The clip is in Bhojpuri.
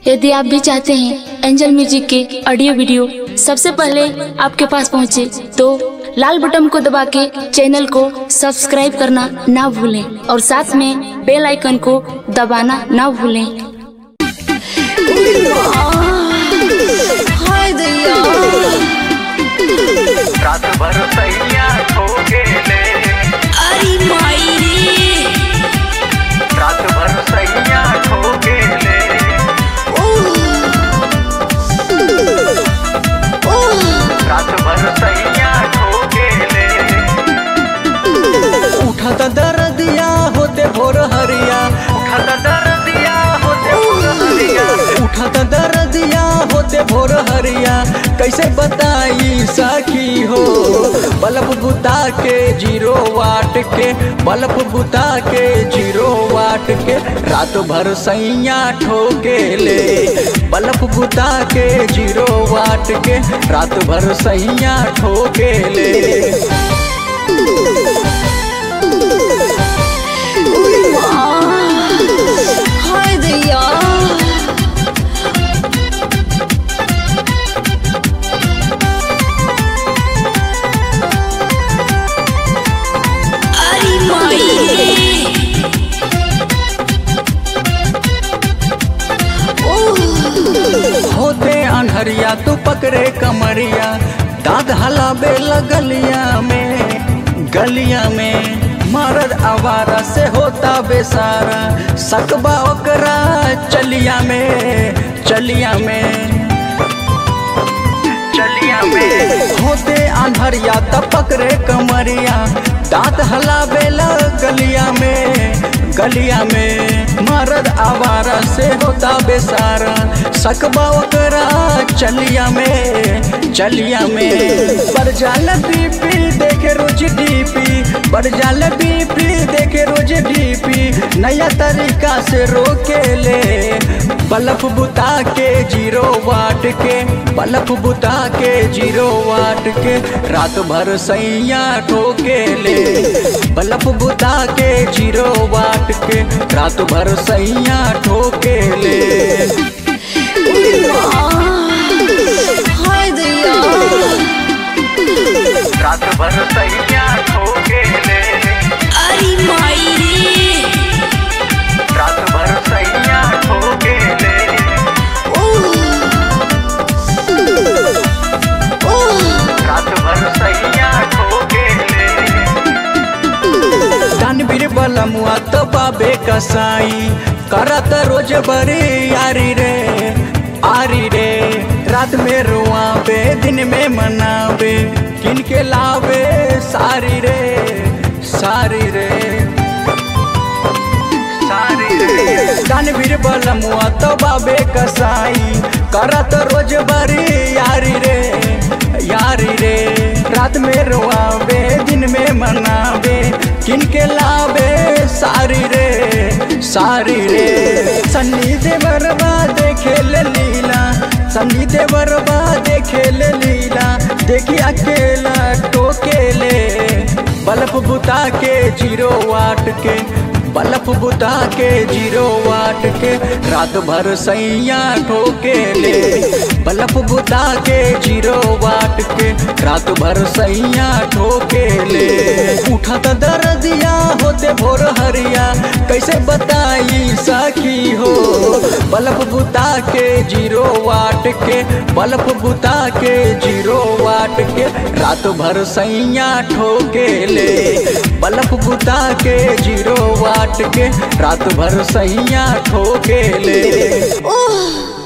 यदि आप भी चाहते हैं एंजल म्यूजिक के ऑडियो वीडियो सबसे पहले आपके पास पहुंचे तो लाल बटन को दबा के चैनल को सब्सक्राइब करना ना भूलें और साथ में बेल आइकन को दबाना ना भूलें हाय दैया रात भर सैया खो गेले अरे माई रे रात भर सैया खो गेले रात भर सैया खो गेले उठत दर्दिया होते भोर हरिया उठत दर्दिया होते भोर हरिया उठत दर्दिया होते भोर हरिया कैसे बताई सखी हो बल्ब बुता के जीरो वाट के बल्ब बुता के जीरो वाट के रात भर सैया ठोके ले बल्ब बुता के जीरो वाट के रात भर सैया ठोके ले हाय दैया अरे माई रे होते अनहरिया तू पकड़े कमरिया दाद हलाबे गलिया में गलिया में मरद आवारा से होता बेसारा सकबा ओकरा चलिया में चलिया में चलिया में होते अनहरिया त पकड़े कमरिया दांत हलाबे गलिया में गलिया में मरद आवारा से होता बेसारा सकबा ओकरा चलिया में चलिया में बरजाल बीपी देखे रोज डीपी बरजाल बीपी देखे रोज डीपी नया तरीका से रोके ले बल्ब बुता के जीरो वाट के बल्ब बुता के जीरो वाट के रात भर सैया ठोके ले बल्ब बुता के जीरो वाट के रात भर सैया ठोके ले हाय दैया रात भर सैया खो गेले अरे माई रे रात भर सैया खो गेले रात भर सैया खो गेले दानवीर बलमुआ तो बाबे कसाई करत रोज बड़ी यारी रे आरी रे रात में रुआबे दिन में मनावे किन के लावे सारी रे सारी रे सारी रे दानवीर बलमुआ तो बाबे कसाई करत रोज बड़ी यारी रे यारी रे रात में रोआवे दिन में मनावे किनके लावे सारी रे सारी रे सन्नी देवरबा देखे ले लीला सन्नी देवरबा देखे ले लीला देखी अकेला टोकेले बल्ब बुता के जीरो वाट के बल्ब बुता के जीरो वाट के रात भर सैया ठोके ले बल्ब बुता के जीरो वाट के रात भर सैया ठोके ले उठत दर्दिया होते भोर हरिया कैसे बताई सखी हो बल्ब बुता के जीरो वाट के बल्ब बुता के जीरो वाट के रात भर सैया ठोके ले बल्ब बुता के जीरो वाट के रात भर सैया ठोके ले ओह